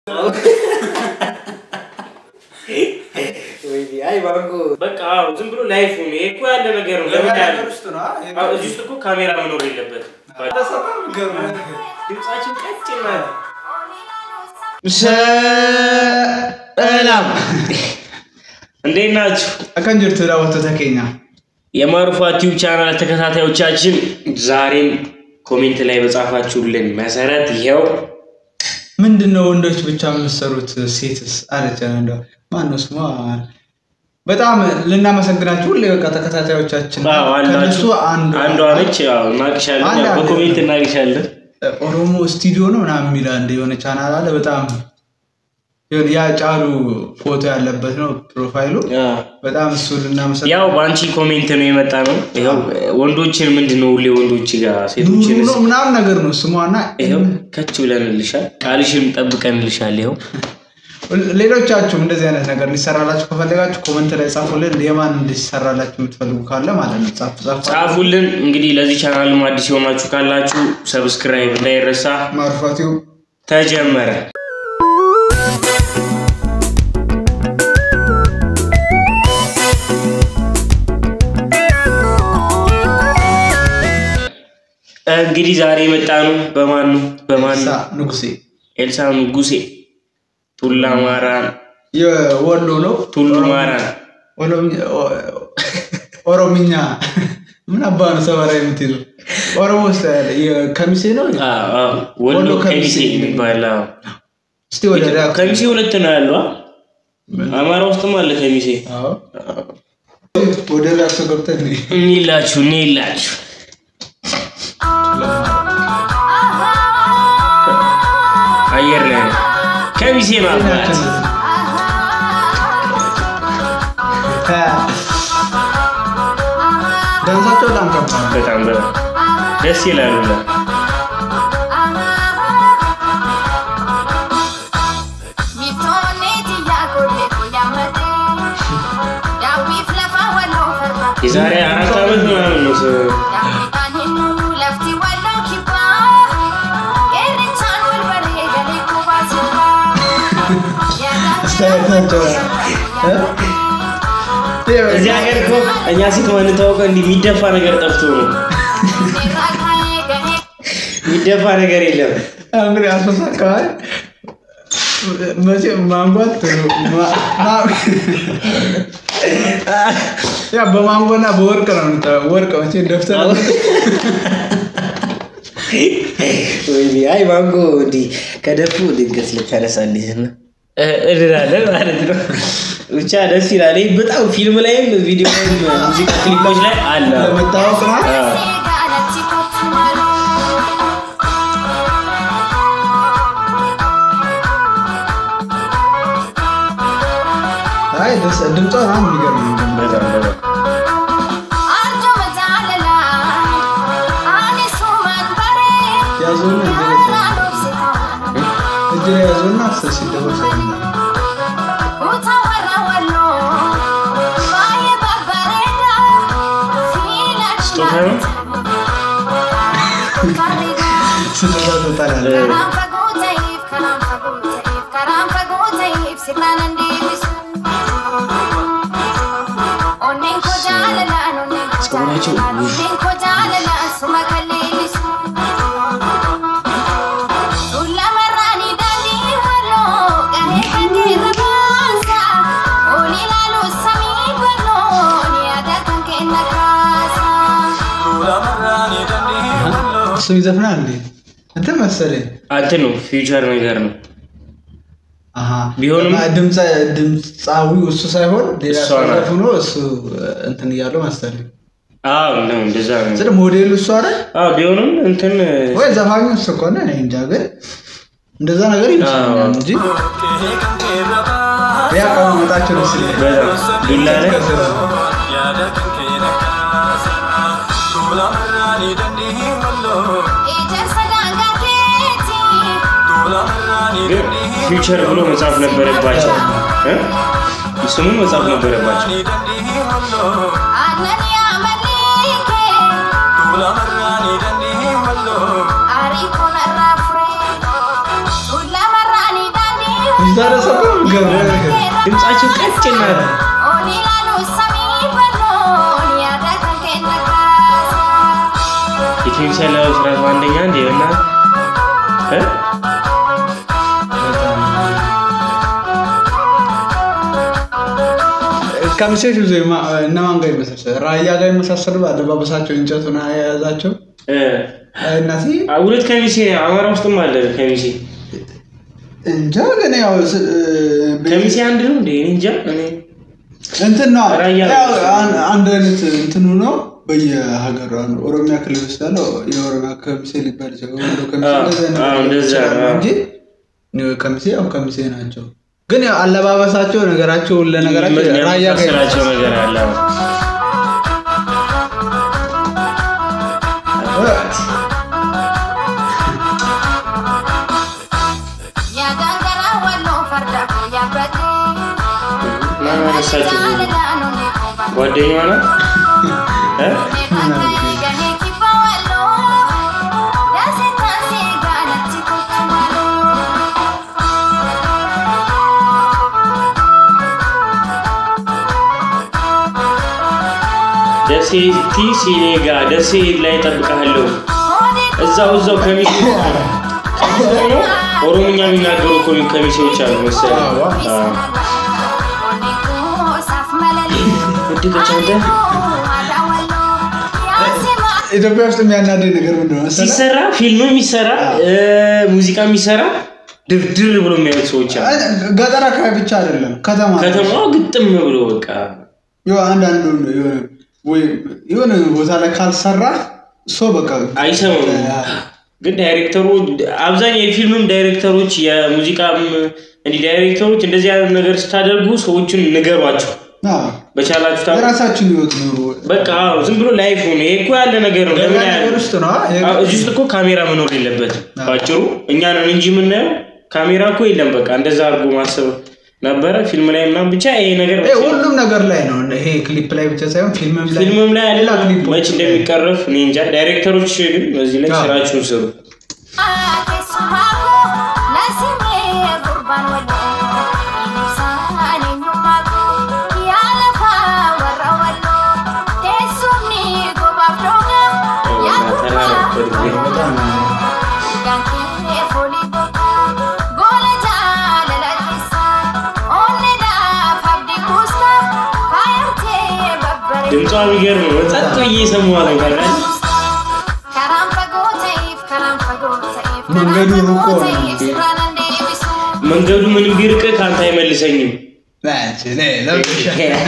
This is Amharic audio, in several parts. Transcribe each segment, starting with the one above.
አይ ባንኩ በቃ አዎ፣ ዝም ብሎ ላይፍ ነው። ይሄ እኮ ያለ ነገር ነው። ለምን ያለ አዎ፣ እዚህ ውስጥ እኮ ካሜራ መኖር የለበትም። ድምጻችን ቀጭን ናት። ሰላም እንዴት ናችሁ? አካን ጅርቱ ዳወቶ ተኬኛ የማሩፋ ቲዩብ ቻናል ተከታታዮቻችን ዛሬም ኮሜንት ላይ በጻፋችሁልን መሰረት ይኸው ምንድን ነው ወንዶች ብቻ የምትሰሩት ሴትስ አለች እንደው ማነው ስሟ በጣም ልናመሰግናችሁ ሁሌ በቃ ተከታታዮቻችን አዎ፣ ከነሱ አላችሁ አንዱ አንዷ ነች። ያው እናቅሻለን፣ አንድ ያው አለ። በኮሜንት እናቅሻለን። ኦሮሞ ስቱዲዮ ነው ምናምን የሚል አንድ የሆነ ቻናል አለ በጣም የሆነ ያ ጫሉ ፎቶ ያለበት ነው ፕሮፋይሉ አዎ። በጣም እሱ ልናመሰግን ያው በአንቺ ኮሜንት ነው የመጣ ነው። ይኸው ወንዶችን ምንድን ነው ሁሌ ወንዶች ጋር ሴቶችን ኑሩ ነው ምናምን ነገር ነው ስሟና ይኸው ከች ብለንልሻል፣ ቃልሽን ጠብቀንልሻል። ይኸው ሌሎቻችሁም እንደዚህ አይነት ነገር እንዲሰራላችሁ ከፈለጋችሁ ኮመንት ላይ ጻፉልን። የማን እንዲሰራላችሁ የምትፈልጉ ካለ ማለት ነው ጻፉ ጻፉ። ጻፉልን። እንግዲህ ለዚህ ቻናልም አዲስ የሆናችሁ ካላችሁ ሰብስክራይብ እንዳይረሳ። ማርፋቲው ተጀመረ። እንግዲህ ዛሬ የመጣ ነው በማን ነው በማን ሳ ነው? ንጉሴ ኤልሳ ንጉሴ ቱላ ማራን የወሎ ነው። ቱሉ ማራን ኦሮምኛ- ኦ- ኦሮምኛ ምን አባ ነው ሰበራ የምትይዘው? ኦሮሞ ውስጥ ያለ የከሚሴ ነው። አዎ፣ አዎ። ወሎ ወሎ ከሚሴ ከሚሴ የሚባል አዎ። እስቲ ወደ ዳ- ከሚሴ ሁለት ነው ያለው አ? አማራ ውስጥም አለ ከሚሴ አዎ። ወደ ራሱ ገብተን እንይ። እኒላችሁ እኒላችሁ አየር ላይ ነው ከሚሴ ማባት ዳንሳቸው በጣም ከባድ ነው። በጣም በጣም ደስ ይላሉ። የዛሬ አራት ዓመት ምናምን ነው ስ- አስተያየታቸው እ? እዚህ ሀገር እኮ እኛ ሴት የምንታወቀው እንዲህ የሚደፋ ነገር ጠፍቶ ነው። የሚደፋ ነገር የለም። እንግዲህ አሶሳ አካባቢ መቼም ማንጓት ማ- ማ- ያ በማንጎና በወርቅ ነው የምታ- ወርቅ መቼ ደፍተር ወይኔ አይ ባንኩ እንዲህ ከደፉ ድንገት ልታነሳልኝ እና እ- እንላለን ማለት ነው። ብቻ ደስ ይላል። ይህ በጣም ፊልም ላይም ቪዲዮ ላይም ሙዚቃ ክሊፖች ላይ አለ። ለመታወቅ ነው። አዎ። አይ ደስ- ድምጿ በጣም የሚገርም ነው። በጣም በጣም ያዞና እጅ ላይ ያዞና አስር ሲደወል ሰማሁ። ስጦታ ነው? ስጦታ ትወጣላለህ። ፀጉራቸው እሱም ይዘፍናል እንዴ? እንትን መሰለኝ። እንትን ነው ፊውቸር ነገር ነው። አሃ ቢሆንም- እና ድምፀ ድምፃዊው እሱ ሳይሆን ሌላ እሷ ሰው ናት። ዘፍኖ እሱ እንትን እያለው መሰለኝ። አዎ ነው እንደዛ ነው። ስለ ሞዴሉ እሱ አይደል አዎ ቢሆንም እንትን ወይ ዘፋኙ እሱ ከሆነ እኔ እንጃ፣ ግን እንደዛ ነገር ይመስለኛል አዎ። እንጂ ያ አቀማመጣቸው ደስ ይላል። በጣም ዱላ ላይ ግን ፊውቸር ብሎ መጻፍ ነበረባቸው እ? ስሙን መጻፍ ነበረባቸው። ታደሰበ ገብረ ድምጻቸው ቀጭን ናት። የኬሚሲ ያለባበስ ራሱ አንደኛ እንዴ እና ከሚሴዎች ብዙ የማ- እነማን ጋር ይመሳሰል? ራያ ጋር ይመሳሰሉ አለባበሳቸው እንጨቱን የያዛቸው እናቴ ሁለት ከሚሴ አማራ ውስጥም አለ ከሚሴ እንጃ ግን ያው ስ- ቤ- ከሚሴ አንድ ነው እንዴ እኔ እንጃ እኔ እንትን ነው ራያ ያው አን- አንድ አይነት እንትኑ ነው በየሀገሩ አሁን ኦሮሚያ ክልል ውስጥ ያለው የኦሮሚያ ከሚሴ ሊባል ይችላል ወሎ ከሚሴ አዎ፣ እንደዚህ አይነት አዎ፣ ነገር እንደዛ ይችላሉ ነው። እንጂ ከሚሴ ያው ከሚሴ ናቸው ግን ያው አለባበሳቸው ነገራቸው ለነገራቸው ራያ ጋር የሚመሳሰላቸው ነገር አለ ማን አነሳችሁ? ጓደኛዋ ናት እ? ደሴ ቲ ሲኔጋ ደሴ ላይ እጠብቅሃለሁ እዛው እዛው ከሚሴ ሆኖ ኦሮምኛ የሚናገሩ እኮ ከሚሴዎች አሉ መሰለኝ አዎ። አዎ። ወደቀች አንተ ኢትዮጵያ ውስጥ የሚያናደኝ ነገር ምንድን ነው መሰለህ? ሲሰራ ፊልም የሚሰራ እ፣ ሙዚቃ የሚሰራ ድርድር ብሎ የሚያዩት ሰዎች አሉ። ገጠር አካባቢ ብቻ አይደለም ከተማ ከተማው ግጥም ብሎ በቃ ያው አንዳንዱ የሆነ ወይ የሆነ ቦታ ላይ ካልሰራ ሰው በቃ አይሰሙም። ግን ዳይሬክተሩ አብዛኛው የፊልምም ዳይሬክተሮች የሙዚቃም እንዲህ ዳይሬክተሮች እንደዚህ አይነት ነገር ስታደርጉ ሰዎችን ንገሯቸው አዎ፣ በቻላችሁ ታ- የራሳችን ህይወት ኑሩ። በቃ አዎ፣ ዝም ብሎ ላይፍ ነው። ይሄ እኮ ያለ ነገር ነው። ለምን ገጠር ያህል ውስጥ ነው አዎ፣ እዚህ ውስጥ እኮ ካሜራ መኖር የለበትም። ባጭሩ እኛ ነን እንጂ የምናየው ካሜራ እኮ የለም። በቃ እንደዛ አድርጎ ማሰብ ነበረ ፊልም ላይ ምናምን ብቻ ይሄ ነገር ይሄ ሁሉም ነገር ላይ ነው። ይሄ ክሊፕ ላይ ብቻ ሳይሆን ፊልምም ላይ ፊልምም ላይ ሌላ አለ ክሊፖች መች እንደሚቀረፍ እኔ እንጃ። ዳይሬክተሮች ግን በዚህ ላይ አዎ። ስራችሁን ስሩ። በጣም ድምጿ የሚገርም ነው። ጸጥ ብዬ ሰማዋለሁ። ታውቃለህ? መንገዱ ሩቅ ሆነ። መንገዱ ምንም ቢርቅ ከአንተ አይመልሰኝም። ናች፣ እኔ ለብሻ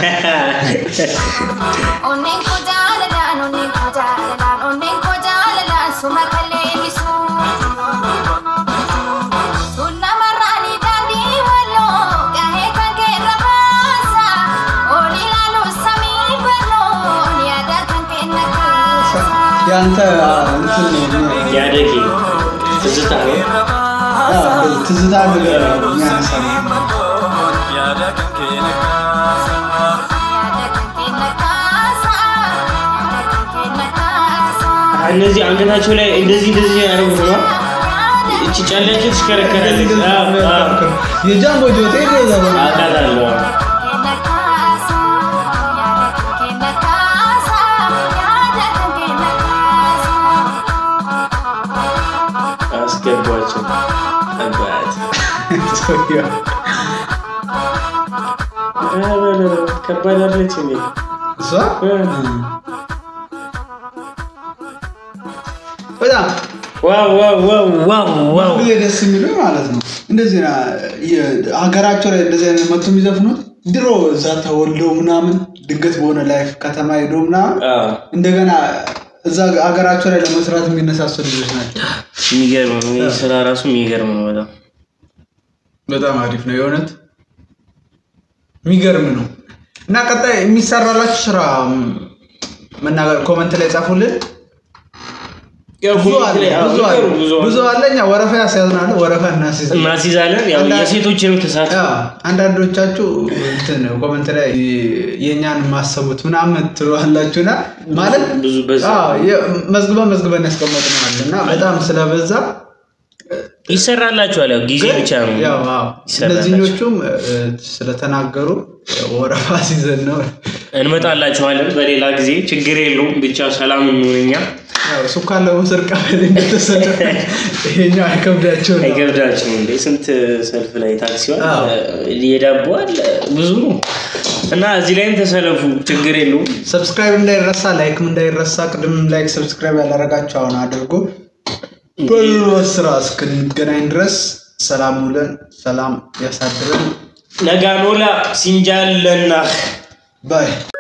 የአንተ እንትን ነው ያደጌ ትዝታ ነው። አዎ፣ ትዝታ ነገር የሚያነሳ ነው። እነዚህ አንገታቸው ላይ እንደዚህ እንደዚህ ያደረጉት ነው። እቺ ጫላቸው ትሽከረከራለች። አዎ፣ አዎ። የጃንጎ ጆቴ ገዛ አውቃታለሁ። አስገቧቸው። አባት ከባድ አለች እንዴ? እሷ በጣም ዋው ዋው ዋው ዋው ዋው ብዙ ደስ የሚለው ማለት ነው። እንደዚህ ና የ- ሀገራቸው ላይ እንደዚህ አይነት መቶ የሚዘፍኑት ድሮ እዛ ተወልደው ምናምን ድንገት በሆነ ላይፍ ከተማ ሄዶ ምናምን አዎ፣ እንደገና እዛ ሀገራቸው ላይ ለመስራት የሚነሳሰሉ ልጆች ናቸው። የሚገርም ነው። ይህ ስራ ራሱ የሚገርም ነው በጣም በጣም አሪፍ ነው የእውነት የሚገርም ነው። እና ቀጣይ የሚሰራላችሁ ስራ ም፣ መናገር ኮመንት ላይ ጻፉልን። ያው ብዙ ኮሜንት አለ ላይ አዎ፣ ብዙ አለ ብዙ ብዙ ብዙ አለ። እኛ ወረፋ ያስያዝናል። ወረፋ እናስይዛለን። እናስይዛለን። ያው አንዳንድ- የሴቶችንም ተሳትፎ ያ፣ አንዳንዶቻችሁ እንትን ኮመንት ላይ የእኛን ማሰቡት ምናምን ትሏላችሁና ማለት ብዙ በዛ አዎ፣ የ- መዝግበን መዝግበን ያስቀመጥነው አለ እና በጣም ስለበዛ ይሰራላችኋል። ያው ጊዜ ብቻ ነው። ያው አዎ፣ ይሰራላችሁ። እነዚህኞቹም እ፣ ስለተናገሩ ወረፋ ሲዘን ነው። እንመጣላችኋለን በሌላ ጊዜ ችግር የለውም። ብቻ ሰላም እንሁን እኛ ያው ሱካን ለመውሰድ ቀበሌ እንደተሰለፈ ይሄኛው አይከብዳቸው ነው። አይገብዳችሁም እንዴ? ስንት ሰልፍ ላይ ታክሲዋል አዎ። የዳቦዋል ብዙ ነው እና እዚህ ላይም ተሰለፉ፣ ችግር የለውም። ሰብስክራይብ እንዳይረሳ፣ ላይክም እንዳይረሳ። ቅድም ላይክ ሰብስክራይብ ያላረጋችሁ አሁን አድርጎ በሎ ስራ እስክንገናኝ ድረስ ሰላም ውለን ሰላም ያሳድረን። ነጋኖላ ሲንጃለና ባይ